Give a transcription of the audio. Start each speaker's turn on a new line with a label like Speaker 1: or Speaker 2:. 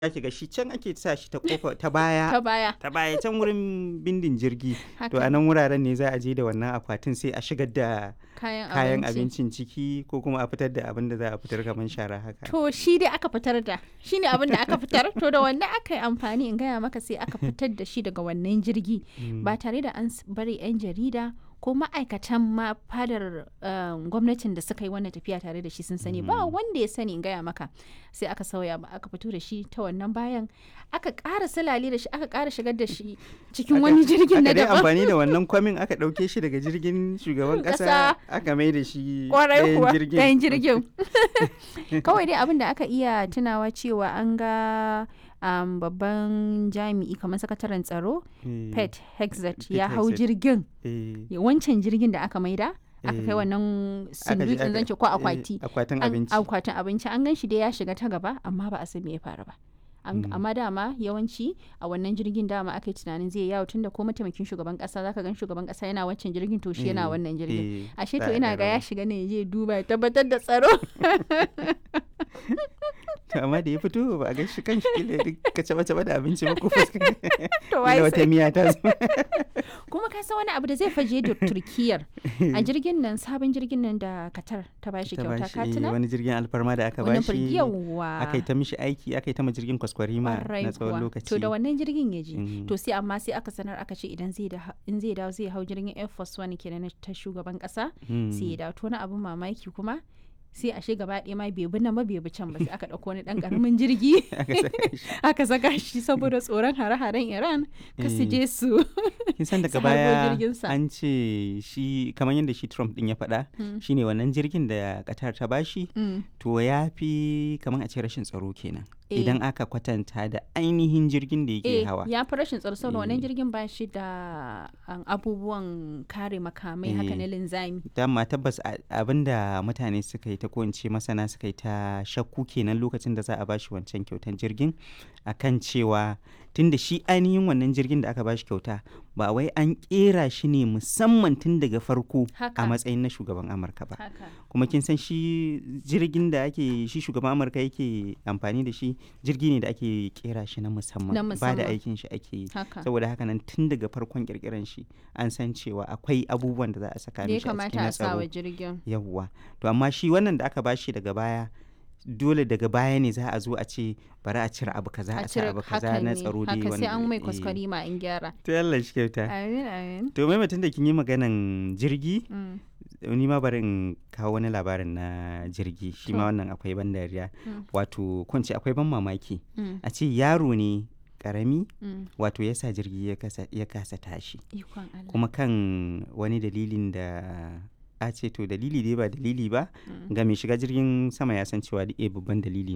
Speaker 1: ki ga shi can ake sa shi ta kofa ta baya
Speaker 2: ta baya
Speaker 1: ta baya can wurin bindin jirgi to
Speaker 2: haka
Speaker 1: a nan wuraren ne za a je da wannan akwatin sai a shigar da
Speaker 2: kayan,
Speaker 1: kayan
Speaker 2: abinci
Speaker 1: abincin ciki ko kuma a fitar da abin da za a fitar kamar shara haka
Speaker 2: to shi dai aka fitar da shi ne abin da aka fitar to da wannan aka yi amfani in gaya maka sai aka fitar da shi daga wannan jirgi
Speaker 1: Mm.
Speaker 2: ba tare da an s- bari 'yan jarida ko ma'aikatan ma fadar um, gwamnatin da suka yi wannan tafiya tare da shi sun sani ba wanda ya sani in gaya maka sai aka sauya ba aka fito da shi ta wannan bayan aka ƙara salale da shi aka ƙara shigar da shi cikin
Speaker 1: Aka-
Speaker 2: wani jirgin na
Speaker 1: aka dai
Speaker 2: daban
Speaker 1: amfani da wannan kwamin aka ɗauke shi daga jirgin shugaban
Speaker 2: Ƙasa.
Speaker 1: ƙasa aka mai da shi
Speaker 2: kwarai
Speaker 1: ɗayan
Speaker 2: kuwa
Speaker 1: jirgin.
Speaker 2: ɗayan jirgin kawai dai abin da aka iya tunawa cewa an ga um, babban jami'i kamar sakataren tsaro
Speaker 1: Eh,
Speaker 2: pet hexet
Speaker 1: Pete
Speaker 2: ya hau
Speaker 1: Hegseth.
Speaker 2: jirgin
Speaker 1: eh,
Speaker 2: ya- wancan jirgin da aka maida aka kai
Speaker 1: Eh.
Speaker 2: wannan
Speaker 1: aka je
Speaker 2: sindutsin
Speaker 1: aka-
Speaker 2: zance ko
Speaker 1: eh,
Speaker 2: akwati
Speaker 1: akwatin
Speaker 2: an-
Speaker 1: abinci
Speaker 2: akwatin abinci an gan shi dai ya shiga ta gaba amma ba a san me ya faru ba An-
Speaker 1: Mm.
Speaker 2: amma dama yawanci a wannan jirgin dama aka yi tunanin zai yawo tunda ko mataimakin shugaban kasa zaka gan shugaban kasa yana wancan jirgin to shi yana
Speaker 1: Eh,
Speaker 2: wannan jirgin
Speaker 1: eh,
Speaker 2: ashe
Speaker 1: za
Speaker 2: to
Speaker 1: a
Speaker 2: ina
Speaker 1: ɗan
Speaker 2: ga ya
Speaker 1: raba.
Speaker 2: shiga ne ya je duba ya tabbatar da tsaro
Speaker 1: To, amma da ya fito ba a ga shi kan shi kila ka caba caba da abinci ba ko fuska
Speaker 2: to
Speaker 1: kila
Speaker 2: wai
Speaker 1: wata
Speaker 2: sai
Speaker 1: miya ta zo
Speaker 2: kuma ka san wani abu da zai faje da turkiyar a jirgin nan sabon jirgin nan da katar ta bashi
Speaker 1: ta
Speaker 2: kyauta
Speaker 1: bashi
Speaker 2: ka
Speaker 1: eh,
Speaker 2: tuna
Speaker 1: wani jirgin alfarma da aka
Speaker 2: wannan
Speaker 1: bashi
Speaker 2: firgiyawa
Speaker 1: aka yi ta mishi aiki aka yi ta ma jirgin kwaskwarima
Speaker 2: Ƙwarai
Speaker 1: na tsawon
Speaker 2: kuwa.
Speaker 1: lokaci
Speaker 2: To da wannan jirgin ya je.
Speaker 1: Mm.
Speaker 2: To sai amma sai aka sanar aka ce idan zai da in zai dawo zai hau jirgin Air Force One kenan na ta shugaban kasa
Speaker 1: Mm.
Speaker 2: sai ya dawo to wani abun mamaki kuma sai ashe gaba ɗaya ma bai bi nan ba bai bi can ba sai aka ɗauko wani ɗan ƙaramin jirgi
Speaker 1: aka saka shi
Speaker 2: aka saka shi saboda tsoron hare-haren Iran ka su
Speaker 1: Eh.
Speaker 2: je su
Speaker 1: kin san daga
Speaker 2: su harbo
Speaker 1: baya
Speaker 2: jirginsa.
Speaker 1: an ce shi kamar yadda shi Trump din ya faɗa
Speaker 2: Mm.
Speaker 1: shine wannan jirgin da Qatar ta bashi
Speaker 2: Mm.
Speaker 1: to ya fi kamar a ce rashin tsaro kenan
Speaker 2: Eh.
Speaker 1: idan aka kwatanta da ainihin jirgin da yake
Speaker 2: Eh,
Speaker 1: hawa
Speaker 2: ya fi rashin tsaro saboda wannan
Speaker 1: Eh.
Speaker 2: jirgin ba shi da um, abubuwan kare makamai haka
Speaker 1: Eh.
Speaker 2: na linzami.
Speaker 1: dama tabbas a- abinda mutane suka yi ta ko in ce masana suka yi ta shakku kenan lokacin da za a bashi wancan kyautan jirgin akan cewa tunda shi ainihin wannan jirgin da aka bashi kyauta ba wai an kera shi ne musamman tun daga farko
Speaker 2: Haka.
Speaker 1: a matsayin na shugaban amurka ba
Speaker 2: Haka.
Speaker 1: kuma kin san shi jirgin da ake shi shugaban amurka yake amfani da shi jirgi ne da ake kera shi na musamman
Speaker 2: Na
Speaker 1: ba da
Speaker 2: musamman.
Speaker 1: aikin shi ake yi
Speaker 2: Haka.
Speaker 1: saboda haka nan tun daga farkon kirkiran shi an san cewa akwai abubuwan da za a saka
Speaker 2: Da ya
Speaker 1: mishi a cikin
Speaker 2: kamata
Speaker 1: na
Speaker 2: a sa wa
Speaker 1: tsaro
Speaker 2: jirgin.
Speaker 1: yawwa to amma shi wannan da aka bashi daga baya dole daga baya ne za a zo a ce bari a cire abu kaza a cire abu kaza
Speaker 2: hakan
Speaker 1: na
Speaker 2: ne,
Speaker 1: tsaro dai
Speaker 2: haka sai an mai
Speaker 1: eh.
Speaker 2: kwaskwari ma in gyara
Speaker 1: to yalla shi kyauta
Speaker 2: amin amin
Speaker 1: to mai mutum da kin yi maganan jirgi
Speaker 2: Mm,
Speaker 1: ni ma bari in kawo wani labarin na jirgi shi ma
Speaker 2: To.
Speaker 1: wannan akwai ban dariya
Speaker 2: Mm.
Speaker 1: wato ko in ce akwai ban mamaki
Speaker 2: mm,
Speaker 1: a ce yaro ne karami
Speaker 2: mm.
Speaker 1: wato ya sa jirgi ya kasa, ya kasa tashi
Speaker 2: ikon Allah
Speaker 1: kuma kan wani dalilin da a ce to dalili dai ba dalili ba
Speaker 2: Mm.
Speaker 1: ga mai shiga jirgin sama ya san cewa da babban dalili